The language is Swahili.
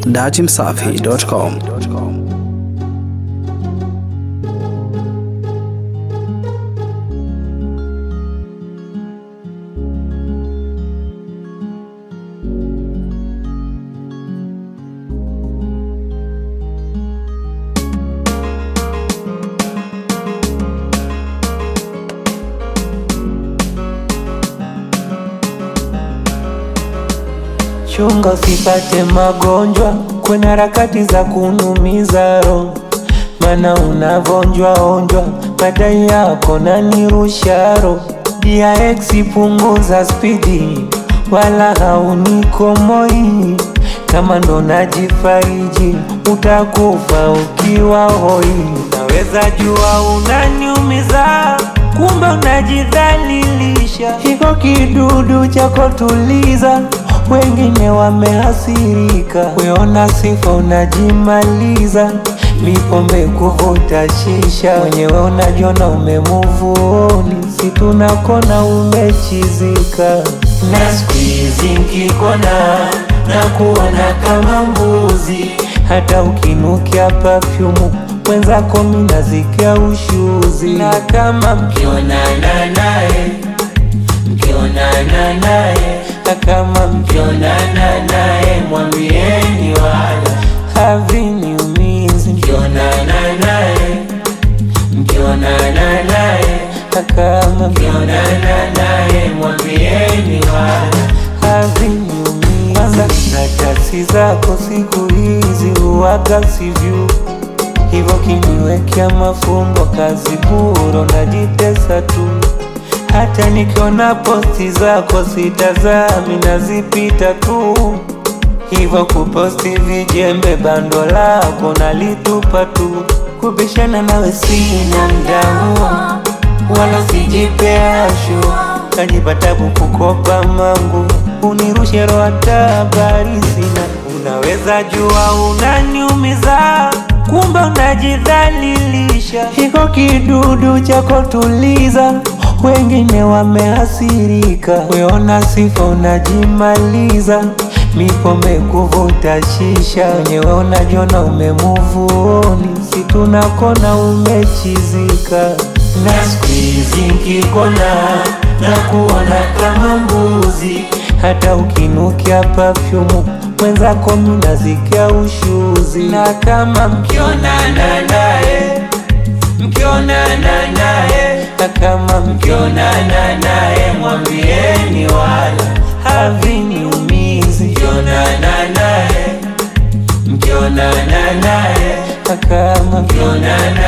datimsafi.com. Chunga usipate magonjwa kwenye harakati za kunumiza roho, mana unavonjwa onjwa madai yako na nirusharo. DRX punguza spidi, wala haunikomoi. Kama ndo najifariji, utakufa ukiwa hoi. Naweza jua unaniumiza, kumbe unajidhalilisha. Hiko kidudu chako tuliza, wengine wamehasirika. Weona sifa unajimaliza, mipombe kuvuta shisha. Mwenyewe unajiona umemuvuoni, si tunakona umechizika. Na siku hizi nkikona na kuona kama mbuzi, hata ukinukia pafyumu mwenzako minazikia ushuzi. Na kama mkionana naye mkionana naye na kama mkionana naye mwambieni wala haviniumizi. Mkionana naye mkionana naye na kama mkionana naye mwambieni wala haviniumizi. Kwanza karatasi zako siku hizi huwaga sivyu hivyo kiniwekea mafumbo kazi buro najitesa tu hata nikiona posti zako sitazami nazipita tu hivyo kuposti vijembe bando lako nalitupa tu kubishana nawe sina mda huo wala sijipeasho kajipata kukukopa mangu unirushe roho hata habari sina unaweza jua unaniumiza kumbe unajidhalilisha hiko kidudu chako tuliza wengine wamehasirika weona sifa unajimaliza mipombe kuvuta shisha wenyewe unajiona umemuvuoni si tunakona umechizika na siku hizi nkikona na kuona kama mbuzi hata ukinukia pafyumu mwenzako minazikia ushuzi na kama mkionana naye mkionana naye na kama mkionana naye mwambieni wala haviniumizi mkionana naye mkionana naye na kama mkionana